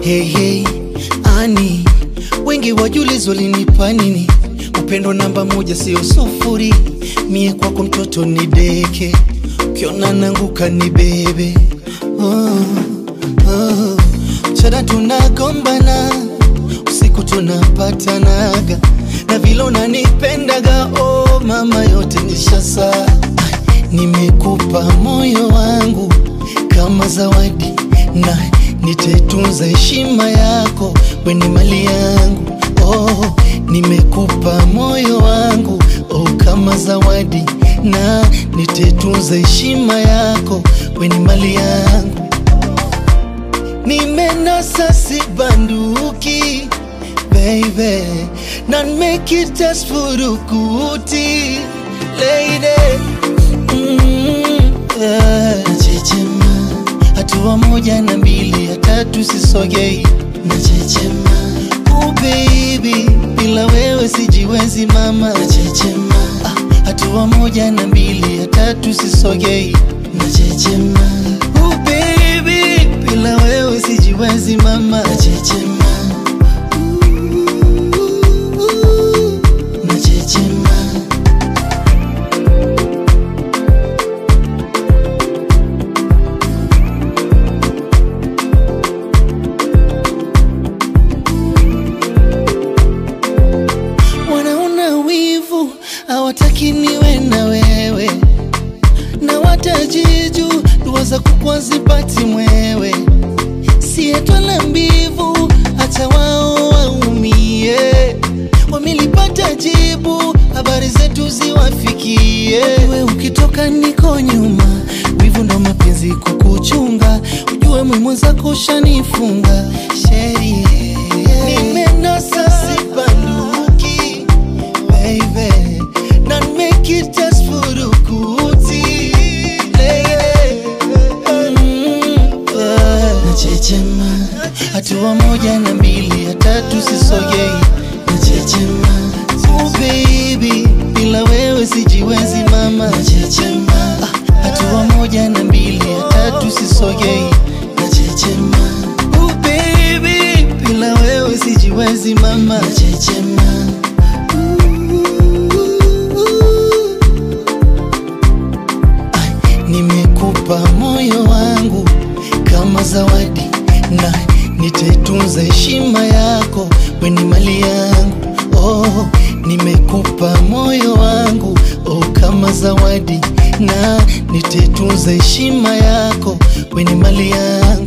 Hey, hey, ani wengi wajulizo linipa nini? Upendo namba moja sio sufuri, mie kwako mtoto ni deke, ukiona nanguka ni bebe. Oh, oh. Mchana tunagombana, usiku tunapatanaga, na vile unanipendaga, oh mama, yote nishasa. Nimekupa moyo wangu kama zawadi na nitetunza heshima yako, we ni mali yangu. Oh, nimekupa moyo wangu oh, kama zawadi na nitetunza heshima yako, we ni mali yangu. Nimenasa si banduki baby, na make it just furukuti lady mm, yeah. Nachechema hatua moja na mbili ya tatu sisogei, nachechema oh baby, bila wewe sijiwezi mama, nachechema ah, hatua moja na mbili ya tatu sisogei, nachechema oh baby, bila wewe sijiwezi mama, nachechema nachechema wanaona wivu hawataki niwe na wewe na watajiju dua za kukwa zipati mwewe sietwala mbivu hata wao waumie wamelipata jibu habari zetu ziwafikie we ukitoka niko nyuma wivu ndo mapenzi kukuchunga ujue mwimwenzako ushanifunga sherie nimenasa sibanduki baby not make it just furukuti lady mm, yeah. nachechema hatua moja na mbili ya tatu sisogei nachechema oh baby bila wewe sijiwezi mama nachechema ah, hatua moja na mbili ya tatu sisogei nachechema oh baby bila wewe sijiwezi mama nachechema Nimekupa moyo wangu kama zawadi na nitetunza heshima yako, we ni mali yangu. Oh, nimekupa moyo wangu oh, kama zawadi na nitetunza heshima yako, we ni mali yangu.